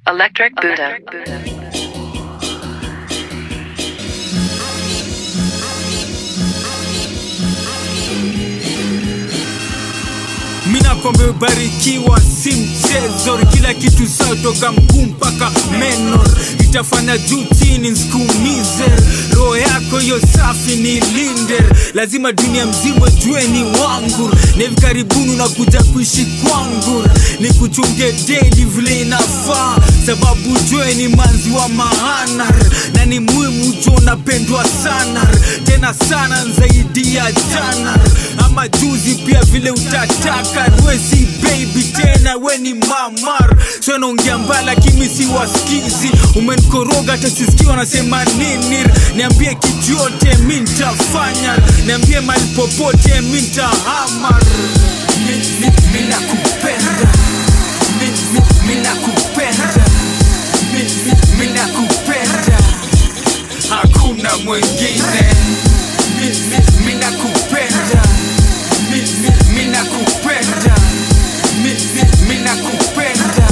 Electric Buddha. mina kwamba ubarikiwa si mchezo kila kitu sawa toka mguu mpaka meno itafanya juu chini nsikuumize roho yako hiyo safi ni linde lazima dunia mzima jue ni wangu na hivi karibuni unakuja kuishi kwangu ni kuchunge daily vile inafaa sababu jue ni manzi wa maana na ni muhimu jua unapendwa sana tena sana zaidi ya jana ama juzi pia vile utataka we si baby tena we ni mamar so naongea mbaya lakini si wasikizi umenikoroga hata sisikii wanasema nini niambie kitu yote mi ntafanya niambie mali popote mi ntahamar Mi- mi- mi nakupenda Mi- mi- mi nakupenda Mi- mi- mi nakupenda hakuna mwingine Mi- mi- mi nakupenda Mi- mi- mi nakupenda Mi- mi- mi nakupenda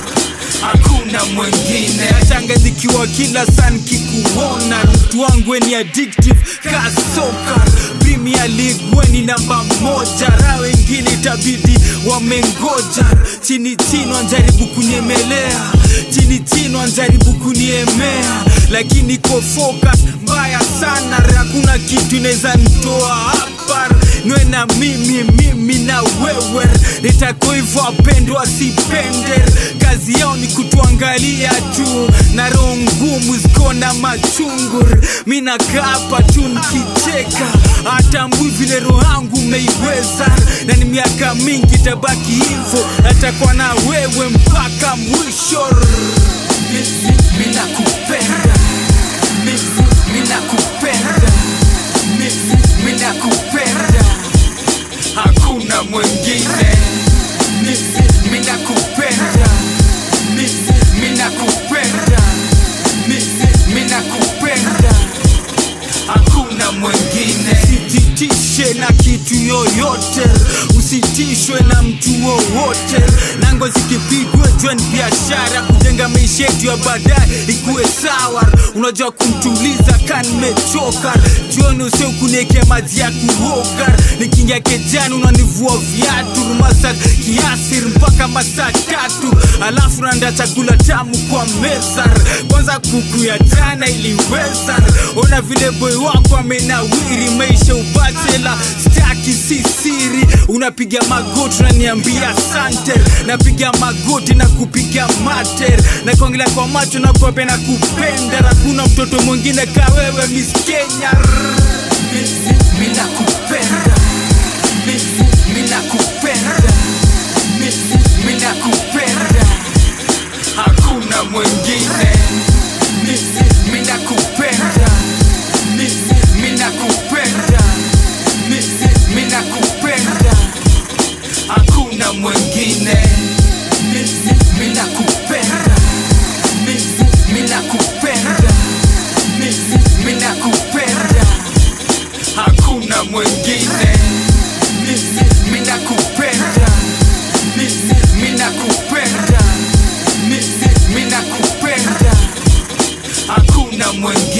hakuna mwingine achangazikiwa kila saa nikikuona mtu wangu weni addictive kasoka premier league weni namba moja ra wengine itabidi wamengoja chini chini wanjaribu kunyemelea chini chini wanjaribu kuniemea lakini ko focus mbaya sana hakuna kitu inaweza nitoa hapa niwe na mimi mimi na wewe nitako hivyo apendwa sipende kazi yao ni kutuangalia tu na roho ngumu ziko na machungu mi nakaa hapa tu nikicheka hatambui vile roho yangu umeiweza na ni miaka mingi tabaki hivyo natakuwa na wewe mpaka mwisho mi, mi, mi nakupenda mi, mi, mi nakupenda mi, mi, mi nakupenda hakuna mwingine mi, mi, mi nakupenda mi, mi, mi nakupenda mi, mi, mi nakupenda hakuna mwingine sijitishe na kitu yoyote usitishwe na mtu wowote nango zikipigwe jua ni biashara kujenga maisha yetu ya baadaye ikuwe sawa unajua kumtuliza ka nimechoka jioni usio kuniekea maji ya kuoga nikiingia kejani unanivua viatu rumasa kiasir mpaka masaa tatu alafu naanda chakula tamu kwa meza kwanza kuku ya jana iliweza ona vile boy wako amenawiri maisha ubachela staki si siri unapiga magoti unaniambia sante napiga magoti na kupiga mater na kuangalia kwa macho na kuape na kupenda na kuna mtoto mwingine ka wewe miss kenya mi, mi, mi nakupenda mi, mi, mi nakupenda mi, mi, mi nakupenda hakuna mwingine mi, mi, mi nakupenda mi, mi, mi nakupenda mi, mi, mi nakupenda hakuna mwingine mi, mi, mi nakupenda mi, mi, mi nakupenda mi, mi, mi nakupenda hakuna mwingine mi, mi, mi nakupenda mi, mi, mi nakupenda mi, mi, mi nakupenda hakuna mwingine